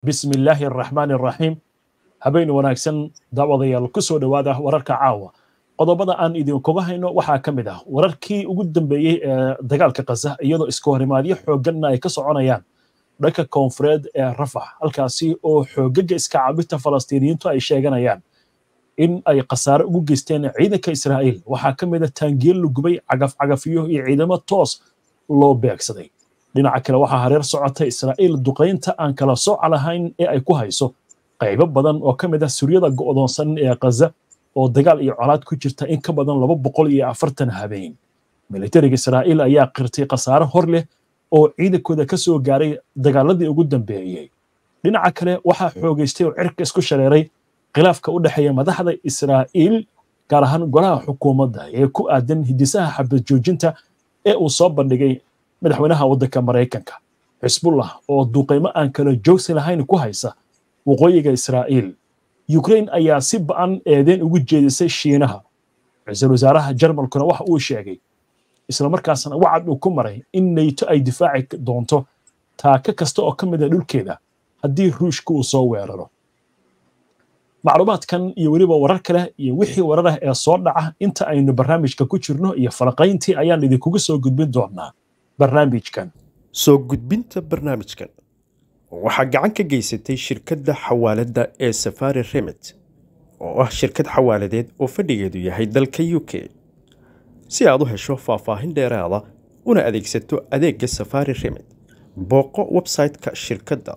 bismi illaahi araxmaani araxiim habeen wanaagsan daawadayaal ku soo dhowaada wararka caawa qodobada aan idinkuga hayno waxaa ka mid ah wararkii ugu dambeeyey ee dagaalka khaza iyadoo iska horimaadyo xoogganna ay ka soconayaan dhanka koonfureed ee rafax halkaasi oo xoogaga iska caabinta falastiiniyiintu ay sheeganayaan in ay khasaare ugu geysteen ciidanka israa'iil waxaa ka mid a taangiyel la gubay cagafcagafiyo iyo ciidamo toos loo beegsaday dhinaca kale waxaa hareer socota israa'iil duqaynta aan kala sooca lahayn ee ay ku hayso qaybo badan oo ka mid ah suryada go'doonsan ee khaza oo dagaal iyo colaad ku jirta in ka badan laba boqol iyo afartan habeen militariga israa'iil ayaa qirtay khasaare hor leh oo ciidankooda ka soo gaaray dagaaladii ugu dambeeyey dhinaca kale waxaa xoogaystay oo cirka isku shareeray khilaafka u dhexeeya madaxda israa'iil gaar ahaan golaha xukuumadda ee ku aadan hidisaha xabad joojinta ee uu soo bandhigay madaxweynaha waddanka maraykanka xisbullah oo duuqaymo aan kala joogsi lahayn ku haysa waqooyiga israa'iil yukrain ayaa si ba'an eedeen ugu jeedisay shiinaha ra-iisul wasaaraha jarmalkuna waxa uu sheegay islamarkaasna wacad uu ku maray in nayto ay difaaci doonto taaka kasta oo ka mid a dhulkeeda haddii ruushka uu soo weeraro macluumaadkan iyo weliba warar kale iyo wixii warar ah ee soo dhaca inta aynu barnaamijka ku jirno iyo falaqayntii ayaan idinkugu soo gudbin doonaa barnaamijkan soo gudbinta barnaamijkan waxaa gacan ka geysatay shirkadda xawaaladda ee safari remit oo ah shirkad xawaaladeed oo fadhigeedu yahay dalka u k si aad u hesho faahfaahin dheeraada una adeegsato adeegga safari remit booqo website-ka shirkadda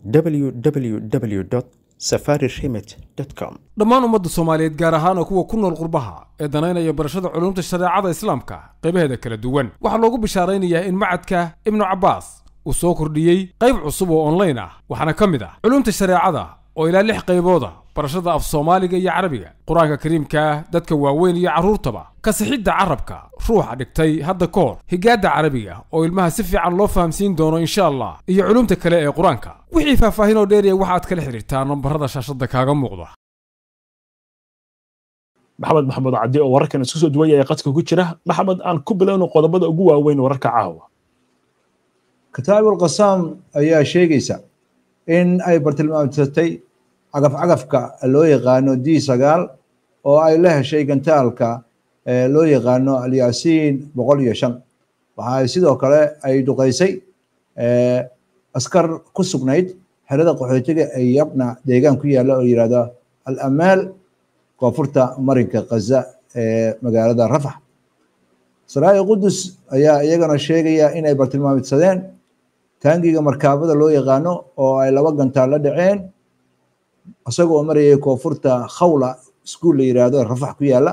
www safari remit com dhammaan ummadda soomaaliyeed gaar ahaan oo kuwa ku nool qurbaha ee danaynaya barashada culumta shareecada islaamka qaybaheeda kala duwan waxaa loogu bishaaraynayaa in macadka ibnu cabbaas uu soo kordhiyey qayb cusub oo onlayn ah waxaana ka mid ah culumta shareecada oo ilaa lix qaybooda barashada af soomaaliga iyo carabiga qur-aanka kariimka dadka waaweyn iyo carruurtaba kasixidda carabka ruuxa dhigtay hadda ka hor higaadda carabiga oo ilmaha si fiican loo fahamsiin doono insha allah iyo culumta kale ee qur-aanka wixii faahfaahin oo dheeriya waxaad kala xidhiirtaa nambarada shaashadda kaaga muuqda maxamed maxamed caddi oo wararkan isku soo duwaya ee qadka ku jira maxamed aan ku bilowno qodobada ugu waaweyn wararka caawa kataabul qasaam ayaa sheegaysa in ay bartilmaamsatay cagafcagafka loo yaqaano d sagaal oo ay la heshay gantaalka loo yaqaano alyaasiin boqol iyo shan waxa ay sidoo kale ay duqaysay askar ku sugnayd xerada qaxootiga ee yabna deegaan ku yaalla oo yihahdo al amaal koonfurta marinka khaza ee magaalada rafax saraa'i qudus ayaa iyagana sheegaya inay bartilmaamidsadeen taangiga markaabada loo yaqaano oo ay laba gantaal la dhaceen isagoo marayay koonfurta khawla iskuol la yiraahdo rafax ku yaalla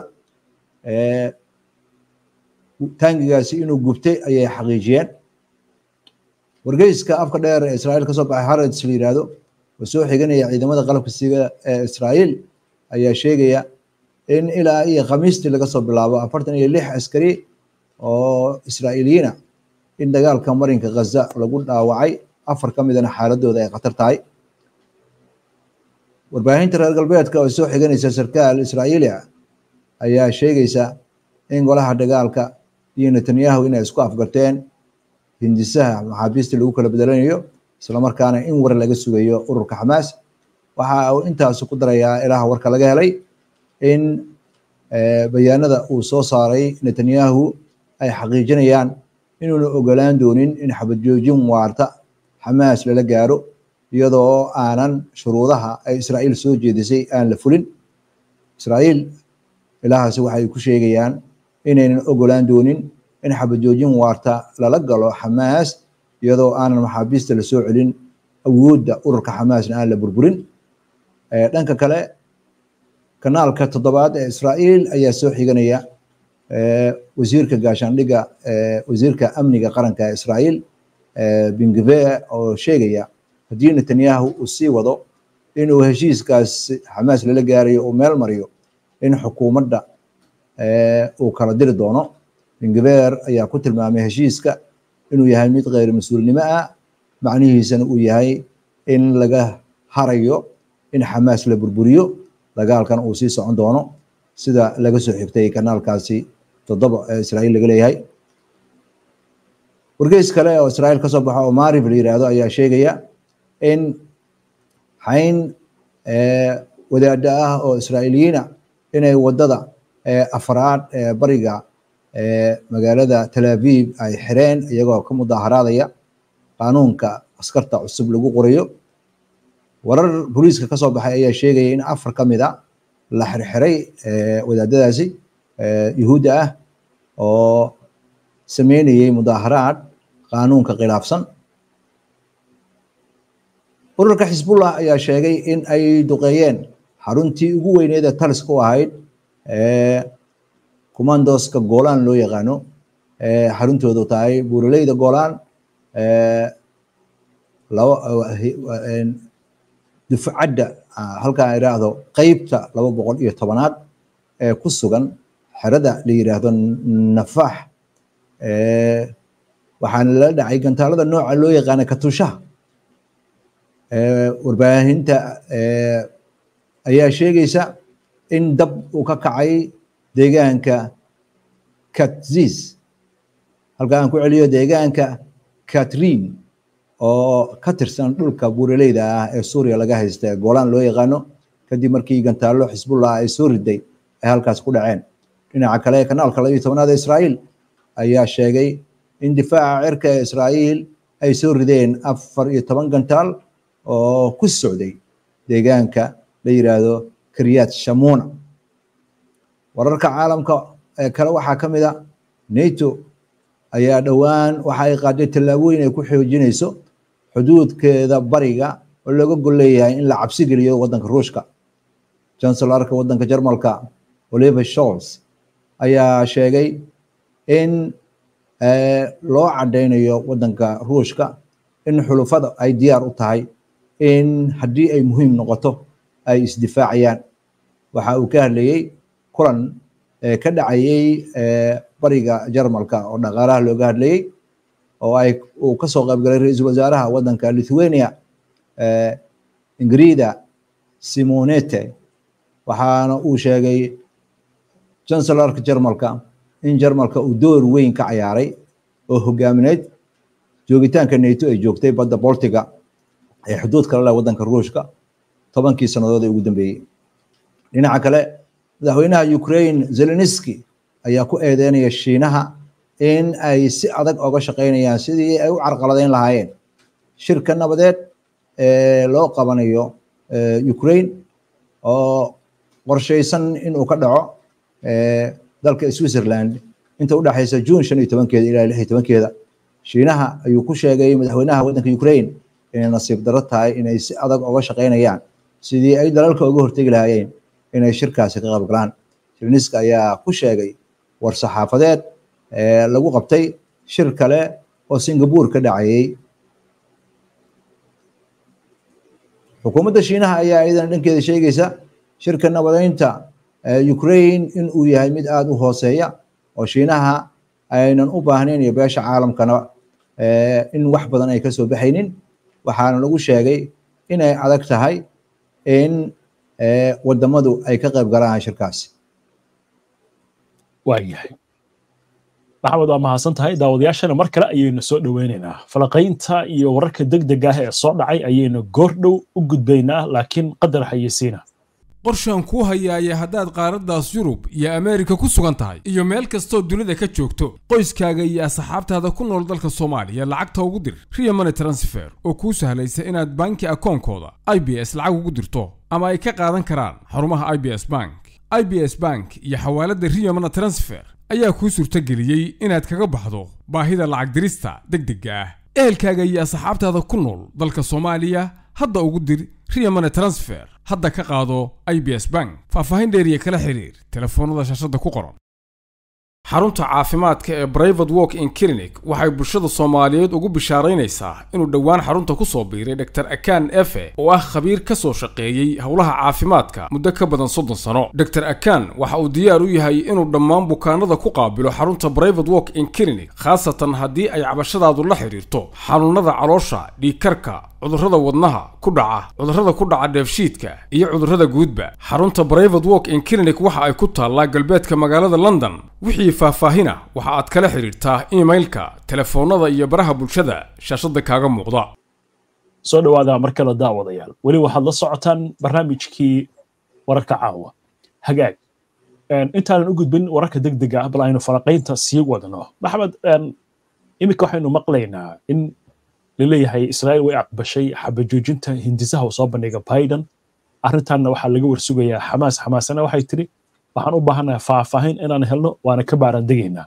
taangigaasi inuu gubtay ayay xaqiijiyeen wargeyska afka dheer ee israa'iil kasoo baxay harrods la yiraahdo oo soo xiganaya ciidamada qalabka siga ee israa'iil ayaa sheegaya in ilaa iyo khamiistii laga soo bilaabo afartan iyo lix askari oo israa'iiliyiina in dagaalka marinka khaza lagu dhaawacay afar ka midana xaaladooda ay khatar tahay warbaahinta reer galbeedka oo soo xiganaysa sarkaal israa'iili ah ayaa sheegaysa in golaha dagaalka iyo netanyahu inay isku afgarteen hindisaha maxaabiista lagu kala bedelanayo islamarkaana in war laga sugayo ururka xamaas waxa uu intaas ku darayaa ilaha warka laga helay in bayaanada uu soo saaray netanyahu ay xaqiijinayaan inuuna ogolaan doonin in xabad joojin waarta xamaas lala gaaro iyadoo aanan shuruudaha ay israa'iil soo jeedisay aan la fulin israa'iil ilahaasi waxay ku sheegayaan inaynan ogolaan doonin in xabad joojin waarta lala galo xamaas iyadoo aanan maxaabiista lasoo celin awoodda ururka xamaasna aan la burburin dhanka kale kanaalka toddobaad ee israa'iil ayaa soo xiganaya wasiirka gaashaandhigga wasiirka amniga qaranka ee israa'iil bingve oo sheegaya haddii netanyahu uu sii wado inuu heshiiskaas xamaas lala gaarayo uu meel mariyo in xukuumadda uu kala diri doono bingever ayaa ku tilmaamay heshiiska inuu yahay mid kheyr mas-uulnimo ah macnihiisana uu yahay in laga harayo in xamaas la burburiyo dagaalkan uu sii socon doono sida laga soo xigtay kanaalkaasi toddoba ee israa'iil laga leeyahay wargeys kale oo israa'iil ka soo baxo oo maarif la yiraahdo ayaa sheegaya in xayn wadaada ah oo israa'iiliyiina inay waddada afraad ee bariga magaalada tel aviv ay xireen iyagoo ka mudaaharaadaya qaanuunka askarta cusub lagu qorayo warar booliiska ka soo baxay ayaa sheegaya in afar ka mid a la xirxiray wadaadadaasi yuhuudda ah oo sameynayay mudaaharaad qaanuunka khilaafsan ururka xisbullah ayaa sheegay in ay duqeeyeen xaruntii ugu weyneed ee taliska u ahayd commandoska golan loo yaqaano xaruntoodu tahay buuraleyda golan dufcadda halkaa iraahdo qeybta laba boqol iyo tobanaad ee ku sugan xerada la yiraahdo nafax waxaana lala dhacay gantaalada nooca loo yaqaana katushaha warbaahinta ayaa sheegaysa in dab uu ka kacay deegaanka katzis halka aan ku celiyo deegaanka katrin oo ka tirsan dhulka buuraleyda ah ee suuriya laga haysta ee golan loo yaqaano kadib markii gantaallo xisbullah ay soo riday ay halkaas ku dhaceen dhinaca kale kanaalka labiyo tobnaad ee israa'iil ayaa sheegay in difaaca cirka ee israa'iil ay soo rideen afar iyo toban gantaal oo ku socday deegaanka la yiraahdo kiryat shamuna wararka caalamka ee kale waxaa ka mid a nato ayaa dhowaan waxa ay qaaday tallaabooyin ay ku xoojinayso xuduudkeeda bariga oo looga gol leeyahay in la cabsi geliyo waddanka ruushka chancellarka waddanka jarmalka oliver scholz ayaa sheegay in loo cadaynayo waddanka ruushka in xulufada ay diyaar u tahay in haddii ay muhiim noqoto ay isdifaacayaan waxa uu ka hadlayey kulan ka dhacayey bariga jarmalka oo dhaqaalaha looga hadlayey oo ay uu kasoo qaybgalay ra-iisul wasaaraha waddanka lithuania ingrida simonete waxaana uu sheegay chancellarka jarmalka in jarmalka uu door weyn ka cayaaray oo hogaamineyd joogitaanka nato ay joogtay badda boltiga ee xuduud kale leh waddanka ruushka tobankii sannadood ee ugu dambeeyey dhinaca kale madaxweynaha ukraine zeleniski ayaa ku eedeynaya shiinaha in ay si adag oga shaqaynayaan sidii ay u carqaladeyn lahaayeen shirka nabadeed ee loo qabanayo ukraine oo qorshaysan inuu ka dhaco dalka switzerland inta udhexaysa june shan iyo tobankeeda ilaa lix iyo tobankeeda shiinaha ayuu ku sheegay madaxweynaha waddanka ukraine inay nasiib daro tahay inay si adag oga shaqaynayaan sidii ay dalalka uga hortegi lahaayeen inay shirkaasi ka qayb galaan zeleniski ayaa ku sheegay war saxaafadeed lagu qabtay shir kale oo singapore ka dhacayey xukuumadda shiinaha ayaa iyadana dhankeeda sheegaysa shirka nabadeynta ukraine in uu yahay mid aada u hooseeya oo shiinaha aynan u baahnayn iyo beesha caalamkana in wax badan ay kasoo baxaynin waxaana lagu sheegay inay adag tahay in wadamadu ay ka qayb galaan shirkaasi waayahay maxamed waa mahadsan tahay daawadayaashana mar kale ayaynu soo dhoweynaynaa falaqaynta iyo wararka degdega ah ee soo dhacay ayaynu goordhow u gudbaynaa laakiin qadar xayeysiina qorshaan kuu hayaaya haddaad qaaraddaas yurub iyo ameerika ku sugan tahay iyo meel kastoo dunida ka joogto qoyskaaga iyo asxaabtaada ku nool dalka soomaaliya lacagta ugu dir riya money transfer oo kuu sahlaysa inaad banki akoonkooda i b s lacag ugu dirto ama ay ka qaadan karaan xarumaha i b s bank i b s bank iyo xawaaladda riya money transfer ayaa kuu suurtageliyey inaad kaga baxdo baahida lacag dirista degdegga ah ehelkaaga iyo asxaabtaada ku nool dalka soomaaliya hadda ugu dir riya money transfer hadda ka qaado i b s bank faahfaahin dheeriya kala xiriir telefoonnada shaashadda ku qoran xarunta caafimaadka ee brivate walk in clinic waxay bulshada soomaaliyeed ugu bishaaraynaysaa inuu dhowaan xarunta ku soo biiray dr akan efe oo ah khabiir ka soo shaqeeyey howlaha caafimaadka muddo ka badan soddon sano dr akan waxa uu diyaar u yahay inuu dhammaan bukaanada ku qaabilo xarunta brivate walk in clinic khaasatan haddii ay cabashadaadu la xidhiirto xanuunada caloosha dhiigkarka cudurrada wadnaha ku dhaca cudurrada ku dhaca dheefshiidka iyo cudurrada guudba xarunta brivate walk in clinic waxa ay ku taallaa galbeedka magaalada london wixii faahfaahina waxa aad kala xidhiirtaa imailka telefoonnada iyo baraha bulshada shaashadda kaaga muuqda soo dhawaada mar kale daawadayaal weli waxaad la socotaan barnaamijkii wararka caawa hagaag intaanan u gudbin wararka degdega ah bal aynu faraqaynta sii wadno maxamed iminka waxaynu maqlaynaa in laleeyahay israa'iil way aqbashay xabajoojinta hindisaha uu soo bandhiga biden arrintanna waxaa laga warsugayaa xamaas xamaasana waxay tiri waxaan u baahanahay faahfaahin inaan helno waana ka baaran degaynaa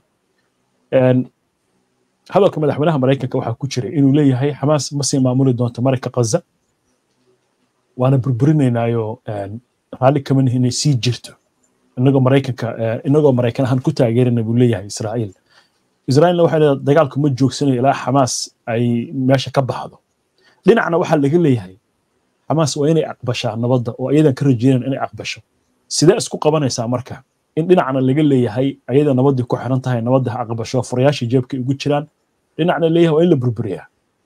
hadalka madaxweynaha maraykanka waxaa ku jira inuu leeyahay xamaas ma sii maamuli doonto marayka kaza waana burburinaynaayo raalli kama nihin inay sii jirto inagoo maraykanka inagoo maraykan ahaan ku taageerana buu leeyahay israa'iil israa'iilna waxay leedahay dagaalku ma joogsanayo ilaa xamaas ay meesha ka baxdo dhinacna waxaa laga leeyahay xamaas waa inay aqbashaa nabadda oo ayadan ka rajeynaan inay aqbasho sidee isku qabanaysaa marka in dhinacna laga leeyahay ayada nabaddii ku xiran tahay nabadda ha aqbasho furayaashii jeebkay ugu jiraan dhinacna leeyahay waa in la burburiyaa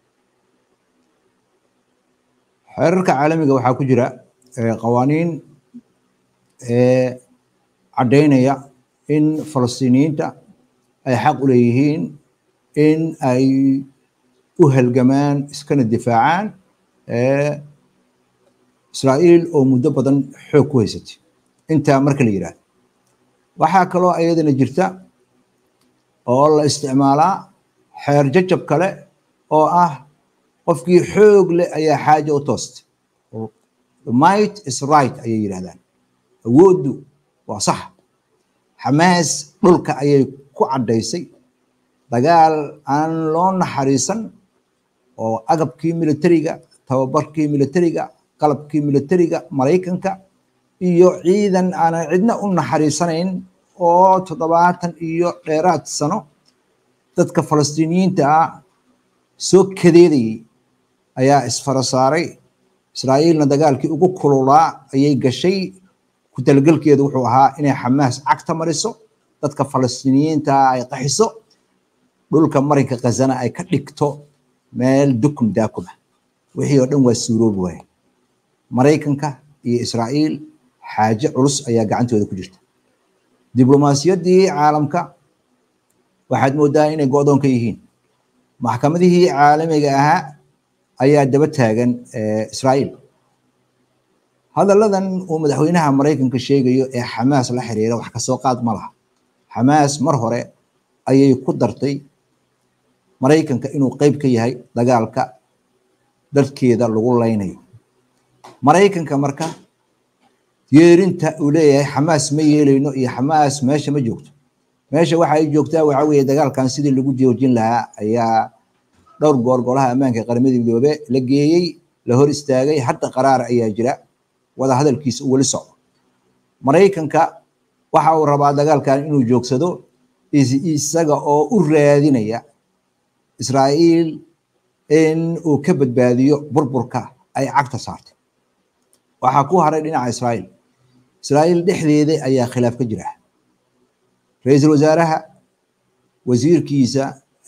xeerarka caalamiga waxaa ku jira qawaaniin caddaynaya in falastiiniyiinta ay xaq u leeyihiin in ay u halgamaan iskana difaacaan israa'iil oo muddo badan xoog ku haysatay intaa marka la yidhaahdo waxaa kaloo ayadana jirta oo la isticmaalaa xeer jajab kale oo ah qofkii xoog leh ayaa xaaja u toostay might is right ayay yidhahdaan awooddu waa sax xamaas dhulka ayay ku caddaysay dagaal aan loo naxariisan oo agabkii militariga tababarkii militariga qalabkii militariga maraykanka iyo ciidan aanan cidna u naxariisanayn oo toddobaatan iyo dheeraad sano dadka falastiiniyiinta ah soo kadeedayay ayaa isfara saaray israa'iilna dagaalkii ugu kululaa ayay gashay ku talagelkeedu wuxuu ahaa inay xamaas cagta mariso dadka falastiiniyiinta ay qaxiso dhulka marinka khazana ay ka dhigto meel dukum daakuma wixii oo dhan waa suuroobi waaye maraykanka iyo israa'iil xaaje culus ayaa gacantooda ku jirta diblomaasiyaddii caalamka waxaad moodaa inay go'doon ka yihiin maxkamadihii caalamiga ahaa ayaa daba taagan israa'iil hadalladan uu madaxweynaha maraykanka sheegayo ee xamaas la xiriira wax kasoo qaad ma laha xamaas mar hore ayay ku dartay maraykanka inuu qeyb ka yahay dagaalka dadkeeda lagu laynayo maraykanka marka yeerinta uu leeyahay xamaas ma yeelayno iyo xamaas meesha ma joogto meesha waxa ay joogtaa waxa weeye dagaalkan sidii lagu joojin lahaa ayaa dhowr goor golaha ammaanka qaramada midoobe la geeyey la hor istaagay hadda qaraar ayaa jira wada hadalkiisa uu weli socdo maraykanka waxa uu rabaa dagaalkan inuu joogsado isaga oo u raadinaya israa'iil in uu ka badbaadiyo burburka ay cagta saartay waxaa ku haray dhinaca israa'iil israa'iil dhexdeeda ayaa khilaaf ka jira ra-iisul wasaaraha wasiirkiisa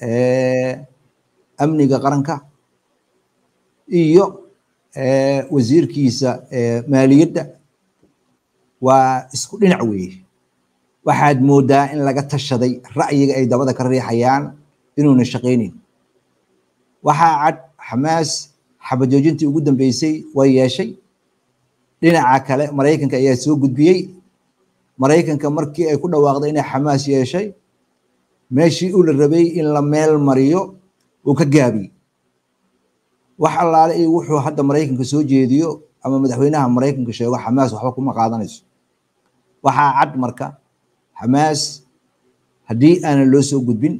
amniga qaranka iyo wasiirkiisa maaliyadda waa isku dhinac weeye waxaad moodaa in laga tashaday ra'yiga ay dabada ka riixayaan inuuna shaqaynayn waxaa cad xamaas xabajoojintii ugu dambeysay way yeeshay dhinaca kale maraykanka ayaa soo gudbiyey maraykanka markii ay ku dhawaaqday inay xamaas yeeshay meeshii uu la rabay in la meel mariyo uu ka gaabiyey wax allaale iyo wuxuu hadda maraykanka soo jeediyo ama madaxweynaha maraykanka sheego xamaas waxba kuma qaadanayso waxaa cad marka xamaas haddii aanan loo soo gudbin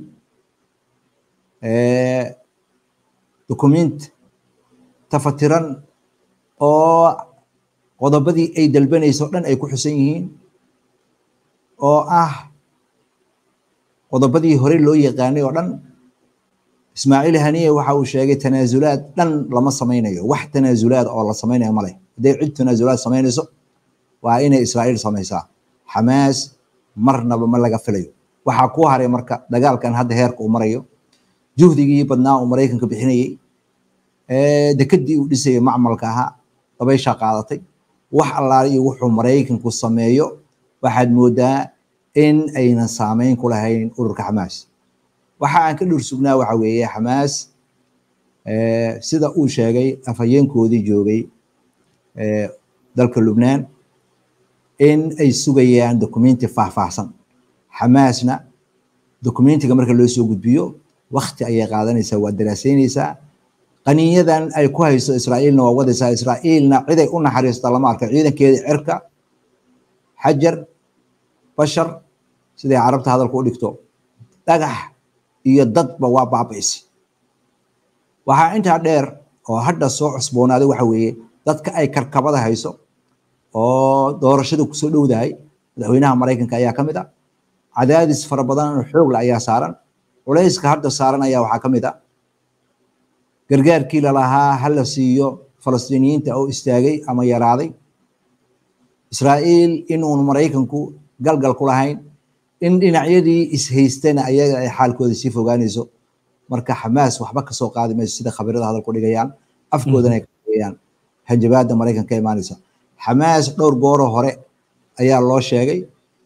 dukumiint tafatiran oo qodobadii ay dalbanayso dhan ay ku xusan yihiin oo ah qodobadii hore loo yaqaanay oo dhan ismaaciil haniye waxa uu sheegay tanaasulaad dhan lama samaynayo wax tanaasulaad oo la samaynayo male hadday cid tanaasulaad samaynayso waa inay israa'iil samaysaa xamaas marnaba ma laga filayo waxaa ku haray marka dagaalkan hadda heerka uu marayo juhdigii badnaa uu maraykanka bixinayey dekedii uu dhisayay macmalka ahaa dabayshaa qaadatay wax allaale iyo wuxuu maraykanku sameeyo waxaad moodaa in aynan saameyn ku lahayn ururka xamaas waxa aan ka dhur sugnaa waxa weeye xamaas sida uu sheegay afhayeenkoodii joogay dalka lubnaan in ay sugayaan dokumenti faahfaahsan xamaasna dokumentiga marka loo soo gudbiyo wakti ayay qaadanaysaa waa daraasaynaysaa qaniinyadan ay ku hayso israa'iilna waa wadaysaa israa'iilna ciday u naxariista lama arka ciidankeeda cirka xajar bashar siday carabta hadalka u dhigto dhagax iyo dadba waa baabaysay waxaa intaa dheer oo hadda soo cusboonaaday waxa weeye dadka ay karkabada hayso oo doorashada kusoo dhowdahay madaxweynaha maraykanka ayaa ka mid a cadaadis fara badan oo xoogla ayaa saaran culayska hadda saaran ayaa waxaa ka mid a gargaarkii lalahaa hala siiyo falastiiniyiinta oo istaagay ama yaraaday israa'iil inuun maraykanku galgal ku lahayn in dhinacyadii ishaystana ayaga ay xaalkooda sii fogaanayso marka xamaas waxba kasoo qaadi mayso sida khabirada hadal ku dhigayaan afkoodana ay kaigayaan hanjabaada maraykan ka imaanaysa xamaas dhowr gooro hore ayaa loo sheegay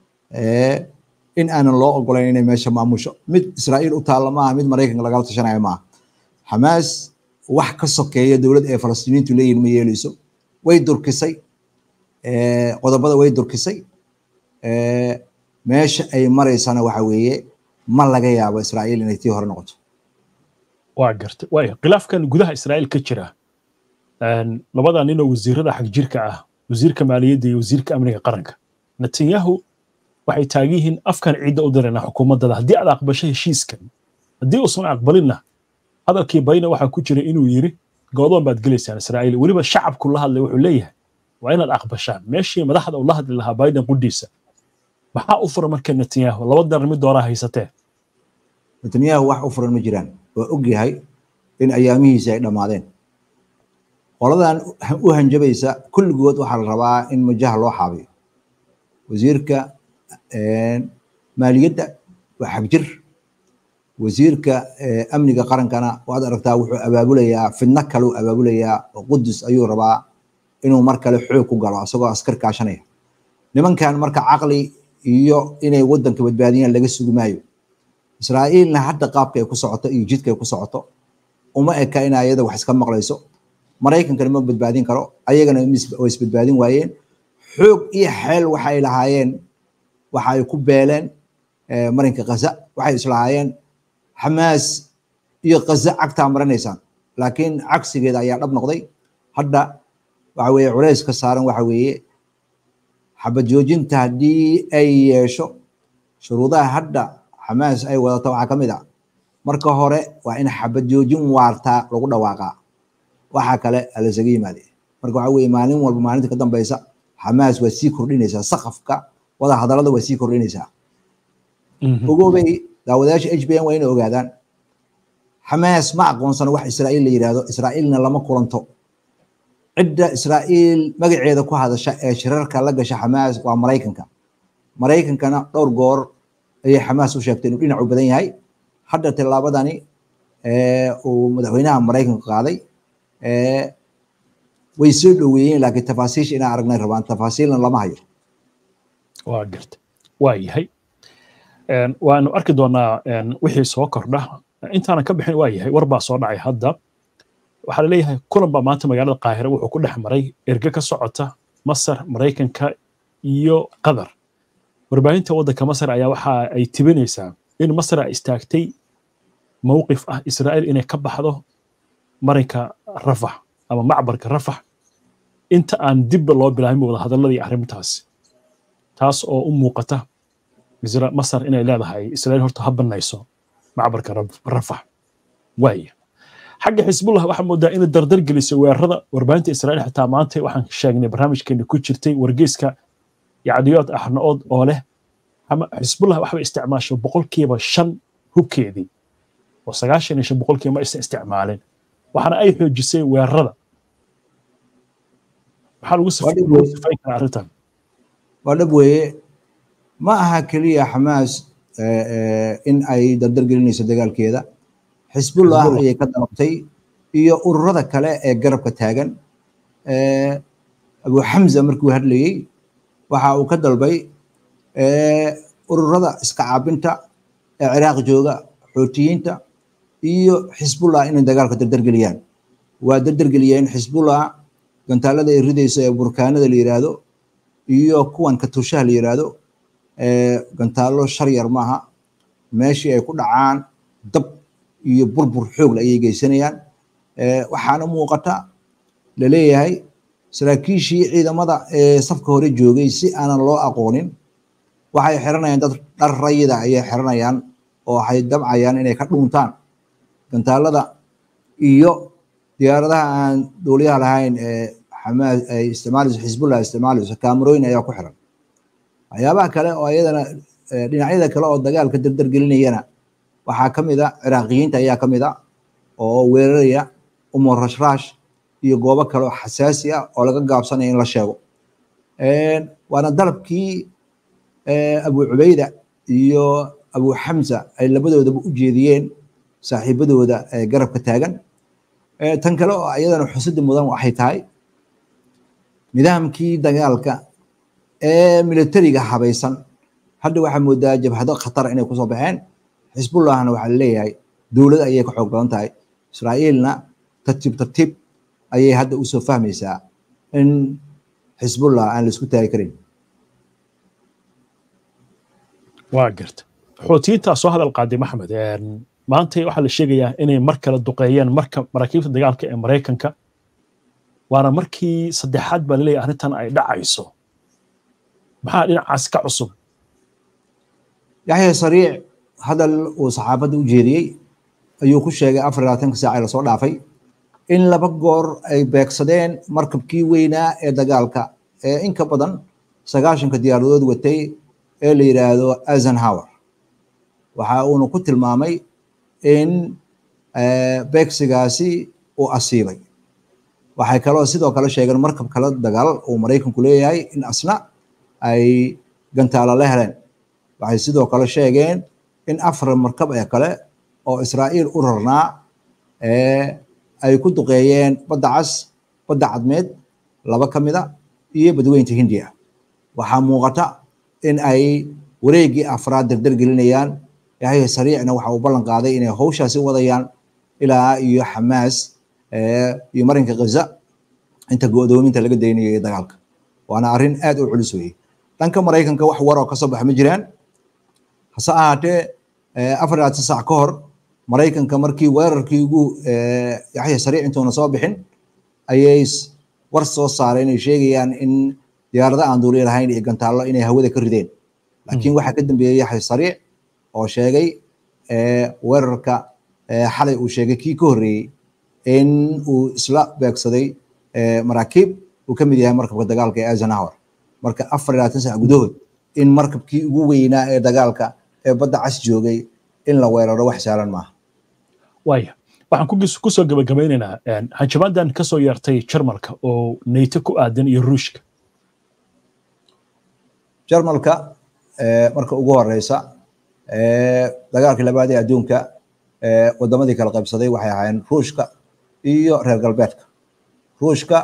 in aanan loo ogolayn inay meesha maamusho mid israa'iil u taalla maaha mid maraykanka lagala tashanayo maaha xamaas wax ka sokeeya dowlad ee falastiiniintu leeyihin ma yeeleyso way durkisay qodobada way durkisay meesha ay maraysana waxa weeye ma laga yaabo israa'iil inay tii hore noqoto waa gartay waaya khilaafkan gudaha israa'iil ka jira labada nin oo wasiirada xagjirka ah wasiirka maaliyadda iyo wasiirka amniga qaranka netanyahu waxay taagan yihiin afkan ciidda u dirayna xukuumaddada haddii aad aqbasho heshiiskan haddii uusan aqbalinna hadalkii bayna waxaa ku jira inuu yiri goodoon baad gelaysaan israa'iil weliba shacabku la hadlay wuxuu leeyahay waa inaad aqbashaan meeshii madaxda uu la hadli lahaa biden qudhiisa maxaa u furan marka netanyahu laba daran mid dooraa haysatee netanyahu wax u furan ma jiraan waa og yahay in ayaamihiisi ay dhammaadeen qoladan u hanjabaysa kulligood waxaa la rabaa in majaha loo xaabiyo wasiirka maaliyadda waa xagjir wasiirka amniga qarankana waad aragtaa wuxuu abaabulayaa fidno kale uu abaabulayaa oo qudus ayuu rabaa inuu mar kale xoog ku galo isagoo askar kaashanaya nimankan marka caqli iyo inay wadanka badbaadiyaan laga sugi maayo israa'iilna hadda qaabka ay ku socoto iyo jidka ay ku socoto uma eka in ayada wax iska maqlayso maraykankana ma badbaadin karo ayagana way isbadbaadin waayeen xoog iyo xeel waxay lahaayeen waxa ay ku beeleen marinka kaza waxay islahaayeen xamaas iyo kaza cagtaa maranaysaan laakiin cagsigeeda ayaa dhab noqday hadda waxa weeye culays ka saaran waxa weeye xabad joojinta haddii ay yeesho shuruudaha hadda xamaas ay wadato waxaa ka mid a marka hore waa in xabad joojin waartaa lagu dhawaaqaa waxaa kale alasaga yimaade marka waxa weeye maalin walba maalinta ka dambeysa xamaas waa sii kordhinaysaa saqafka wada hadallada waa sii kordhinaysaa ogoobay daawadayaasha h b n waa inay ogaadaan xamaas ma aqoonsano wax israa'iil la yidhaahdo israa'iilna lama kulanto cidda israa'iil magaceeda ku hadasha ee shirarka la gasha xamaas waa maraykanka maraykankana dhowr goor ayay xamaas u sheegtay inuu dhinacu badan yahay hadda tillaabadani uu madaxweynaha maraykanka qaaday way soo dhoweeyeen laakiin tafaasiisha inaan aragnay rabaan tafaasiilna lama hayo waa garta waa yahay waanu arki doonaa wixii soo kordha intaanan ka bixin waa yahay war baa soo dhacay hadda waxaa laleeyahay kulan baa maanta magaalada qaahira wuxuu ku dhex maray erge ka socota masar maraykanka iyo qatar warbaahinta waddanka masar ayaa waxa ay tibinaysaa in masar ay istaagtay mowqif ah israa'iil inay ka baxdo marinka rafax ama macbarka rafax inta aan dibba loo bilaabin wada hadalladii arrintaasi taas oo u muuqata masar inay leedahay israa'iil horta ha banayso macbarka rafax waaya xagga xisbullah waxaa moodaa inay dardar geliso weerarada warbaahinta israa'iil xitaa maanta waxaan sheegnay barnaamijkeena ku jirtay wargeyska yacdiyood axna-ood oo leh xisbullah waxbay isticmaasho boqolkiiba shan hubkeedii oo sagaashan iyo shan boqolkiiba ma aysan isticmaalin waxaana ay xoojisay weerarada maxaa lagu sifayn karaa arrintan waa dhab weeye ma aha keliya xamaas in ay dardar gelinayso dagaalkeeda xisbullah ayay ka dalabtay iyo ururada kale ee garabka taagan abu xamza markuu hadlayey waxa uu ka dalbay ururada iska caabinta ee ciraaq jooga xootiyiinta iyo xisbullah inay dagaalka dardargeliyaan waa dardargeliyeen xisbullah gantaalada ay ridayso ee burkaanada la yiraahdo iyo kuwan katushaha la yiraahdo gantaallo shar yar maaha meeshii ay ku dhacaan dab iyo burbur xoogle ayay geysanayaan waxaana muuqata laleeyahay saraakiishii ciidamada ee safka hore joogay si aanan loo aqoonin waxay xiranayaan dad dhar rayida ayay xiranayaan oo waxay dabcayaan inay ka dhuuntaan gantaalada iyo diyaaradaha aan duuliyaha lahayn ee xamaas ay isticmaalayso xisbullah isticmaalayso kaamarooyin ayaa ku xiran waxyaabaha kale oo iyadana dhinacyada kale oo dagaalka dardargelinayana waxaa ka mid a ciraaqiyiinta ayaa ka mid a oo weeraraya umar rashrash iyo goobo kale oo xasaasi ah oo laga gaabsanaya in la sheego waana dalabkii abu cubayda iyo abu xamza ay labadoodaba u jeediyeen saaxiibadooda ee garabka taagan tan kale oo iyadana xusida mudan waxay tahay nidaamkii dagaalka ee militariga habaysan hadda waxaa moodaa jabhado khatar inay kusoo baxeen xisbullahna waxaa laleeyahay dowlad ayay ka xoog badan tahay israa'iilna tartiib tartiib ayay hadda usoo fahmaysaa in xisbullah aan la isku taagi karin waa garta xoutiyiintaa soo hadal qaaday maxmed maanta waxaa la sheegayaa inay mar kale duqeeyeen marka maraakiibta dagaalka ee maraykanka waana markii saddexaad baa laleeyahay arrintan ay dhacayso maxaa dhinacaas ka cusub yaxya sariic hadal uu saxaafadda u jeediyey ayuu ku sheegay afar labaatanka saac ee lasoo dhaafay in laba goor ay beegsadeen markabkii weynaa ee dagaalka ee inka badan sagaashanka diyaaradood watay ee la yidhaahdo eisenhower waxa uuna ku tilmaamay in beegsigaasi uu asiibay waxay kaloo sidoo kale sheegeen markab kale dagaal uu maraykanku leeyahay in asna ay gantaalo la heleen waxay sidoo kale sheegeen in afar markab ee kale oo israa'iil u rarnaa ay ku duqeeyeen badda cas badda cadmeed laba ka mida iyo badweynta hindiya waxaa muuqata in ay wareeggii afraad dardar gelinayaan yaxya sariicna waxa uu ballan qaaday inay hawshaasi wadayaan ilaa iyo xamaas iyo marinka ghaza inta go'doominta laga daynayo iyo dagaalka waana arrin aad u culus weeye dhanka maraykanka wax waroo ka soo baxa ma jiraan hase ahaatee afar labaatan saac ka hor maraykanka markii weerarkii ugu yaxya sariic intuuna soo bixin ayay war soo saareen ay sheegayaan in diyaarada aan duuliya lahayn iyo gantaallo inay hawada ka rideen laakiin waxaa ka dambeeyey yaxya sariic oo sheegay weerarka xalay uu sheegay kii ka horreeyey in uu isla beegsaday maraakiib uu ka mid yahay markabka dagaalka ee eisenhower marka afar iyo labaatan sac gudahood in markabkii ugu weynaa ee dagaalka ee badda cas joogay in la weeraro wax saalan maaha waaya waxaan ku soo gabagabaynaynaa hanjabaadan ka soo yeertay jarmalka oo neyto ku aadan iyo ruushka jarmalka marka ugu horeysa dagaalkii labaad ee adduunka wadamadii kala qaybsaday waxay ahaayeen ruushka iyo reer galbeedka ruushka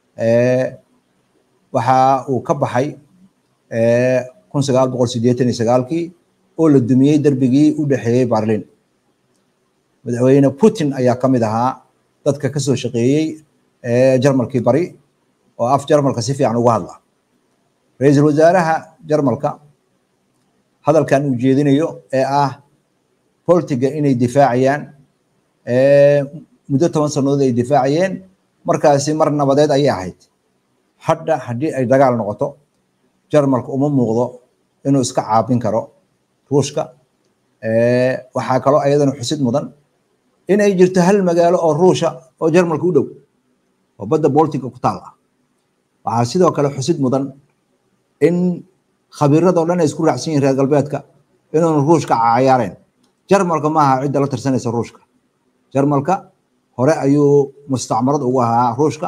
waxa uu ka baxay kun sagaal boqol sideetan iyo sagaalkii oo la dumiyey derbigii u dhexeeyey berlin madaxweyne putin ayaa ka mid ahaa dadka kasoo shaqeeyey jarmalkii bari oo af jarmalka si fiican uga hadla ra-iisul wasaaraha jarmalka hadalkan uu jeedinayo ee ah boltiga inay difaacayaan muddo toban sannadood ay difaacayeen markaasi mar nabadeed ayay ahayd hadda haddii ay dagaal noqoto jarmalka uma muuqdo inuu iska caabin karo ruushka waxaa kaloo ayadana xusid mudan in ay jirto hal magaalo oo ruusha oo jarmalka u dhow oo badda boltiga ku taal ah waxaa sidoo kale xusid mudan in khabiiradoo dhan ay isku raacsan yihin reer galbeedka inuunu ruushka cayaareen jarmalka maaha cidda la tirsanaysa ruushka jarmalka hore ayuu mustacmarad ugu ahaa ruushka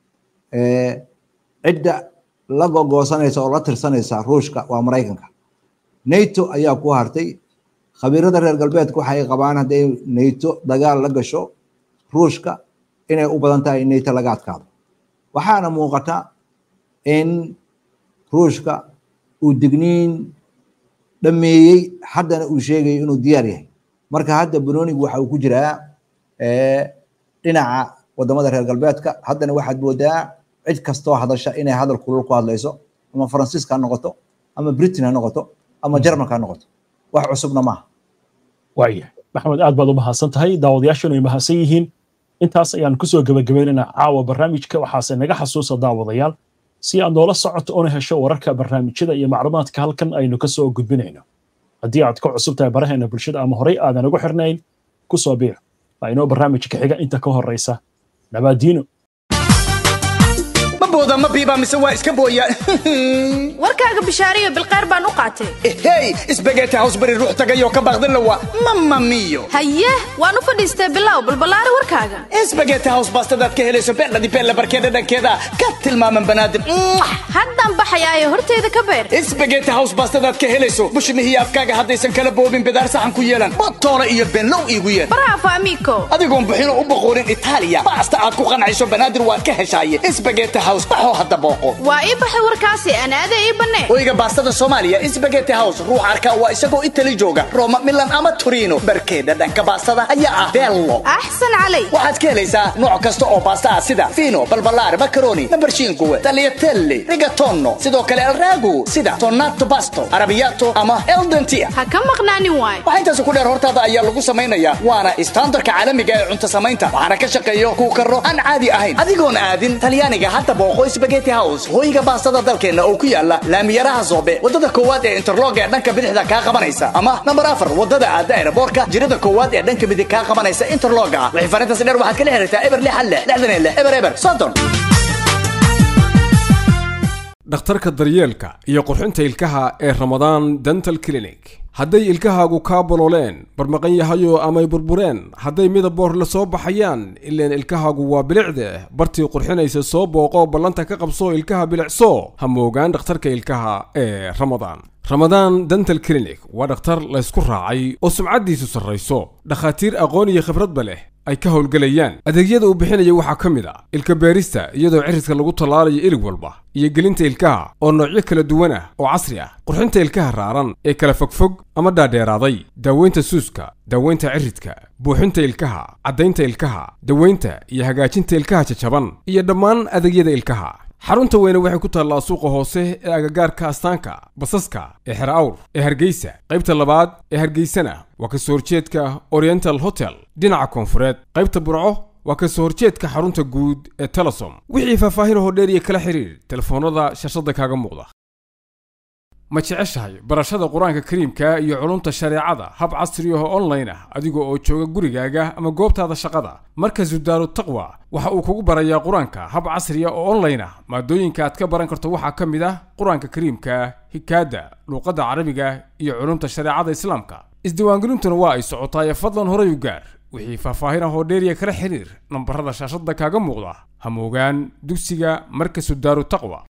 cidda la gogoosanaysa oo la tirsanaysa ruushka waa maraykanka nato ayaa ku hartay khabiirada reer galbeedka waxay qabaan hadday nato dagaal la gasho ruushka inay u badan tahay in nato laga adkaado waxaana muuqata in ruushka uu digniin dhameeyey haddana uu sheegayo inuu diyaar yahay marka hadda banoonigu waxa uu ku jiraa dhinaca wadamada reer galbeedka haddana waxaad moodaa cid kastoo hadasha inay hadal kulul ku hadlayso ama faransiiska ha noqoto ama britain ha noqoto ama jarmalka ha noqoto wax cusubna maaha waaya maxamed aad baad u mahadsan tahay daawadayaashanu ay mahadsan yihiin intaas ayaan kusoo gebagabaynaynaa caawa barnaamijka waxaase naga xasuusa daawadayaal si aad noola socoto una hesho wararka barnaamijyada iyo macluumaadka halkan aynu kasoo gudbinayno haddii aad ka cusub tahay baraheena bulshada ama horey aadan ugu xirnayn kusoo biir waa inoo barnaamijka xiga inta ka horeysa nabaadiino booda ma biiba mise waa iska booya warkaaga bishaariyo bilqeyr baan u qaatay hey isbageeti hawsbari ruux tagayoo ka baaqdin lawa mama miyo haye waan u fadhiistay bilow balballaari warkaaga isbageeti haws baastadaad ka helayso beeldhadi beella barkeeda dhankeeda ka tilmaaman banaadim haddaan baxayaayo horteeda ka beer isbageeti haws baastadaad ka helayso bushmihiyo afkaaga haddaysan kala boobin bidaar saxan ku yeelan botoole iyo benlow iigu yeer bravo amigo adigoon buxino u boqoorin itaaliya baasta aad ku qancayso banaadir waad ka heshaaye isbageeti haws baxoo hadda booqo waa ii baxay warkaasi anaada ii bannee oyga baastada soomaaliya isbageti house ruux arka waa isagoo itali jooga roma milan ama torino barkeeda dhanka baastada ayaa ah bello axsan calay waxaad ka helaysaa nooc kasta oo baasta ah sida fino balbalaar macaroni nambarshinkuwe tagliatelle rigatono sidoo kale alragu sida tonato basto arabiyato ama eldentia ha ka maqnaanin waay waxaa intaas ku dheer hortaada ayaa lagu samaynayaa waana istaandarka caalamiga ee cunto samaynta waxaana ka shaqeeyo kuu karo aan caadi ahayn adigoon aadin talyaaniga hadda booqo spageti house hooyiga baastada dalkeenna oo ku yaala laamiyaraha soobe wadada koowaad ee interlog ee dhanka bidixda kaa qabanaysa ama nambar afar wadada aada aeroboorka jirada koowaad ee dhanka midig kaa qabanaysa interloga wixii farintaasi dheer waxaad kala xiriirtaa eber lix hal lix lixdan iyo lix eber eber soddon dhakhtarka daryeelka iyo qurxinta ilkaha ee ramadaan dental clinic hadday ilkahaagu kaa bolooleen barmaqan yahayo amay burbureen hadday midaboor la soo baxayaan ileen ilkahaagu waa bilicde bartii qurxinaysa soo booqo ballanta ka qabso ilkaha bilicso ha moogaan dhakhtarka ilkaha ee ramadaan ramadaan dental clinic waa dhakhtar laysku raacay oo sumcaddiisu sarrayso dhakhaatiir aqoon iyo khibradba leh ay ka howlgelayaan adeegyada uu bixinaya waxaa ka mid a ilka beerista iyadoo cirridka lagu tallaalayo ilig walba iyo gelinta ilkaha oo noocyo kala duwan ah oo casri ah qurxinta ilkaha raaran ee kala fogfog ama dhaadheeraaday daaweynta suuska daaweynta ciridka buuxinta ilkaha caddaynta ilkaha daweynta iyo hagaajinta ilkaha jajaban iyo dhammaan adeegyada ilkaha xarunta weyne waxay ku taallaa suuqa hoose ee agagaarka astaanka basaska ee xer awr ee hargeysa qaybta labaad ee hargeysana waa kasoo horjeedka oriental hotel dhinaca koonfureed qaybta burco waa kasoo horjeedka xarunta guud ee telesom wixii faahfaahin hodheer iyo kala xiriir telefoonnada shashada kaaga muuqda ma jeceshahay barashada qur-aanka kariimka iyo culumta shareecada hab casri ah oo online ah adiga oo jooga gurigaaga ama goobtaada shaqada markazu daaru taqwa waxa uu kugu barayaa qur-aanka hab casri ah oo online ah maadooyinka aad ka baran karto waxaa ka mid ah qur-aanka kariimka hikaada luuqadda carabiga iyo culumta shareecada islaamka isdiiwaangelintuna waa ay socotaaye fadlan horay u gaar wixii faahfaahin ah oo dheeriya kala xiriir nambarada shaashada kaaga muuqda ha moogaan dugsiga markasu daaru taqwa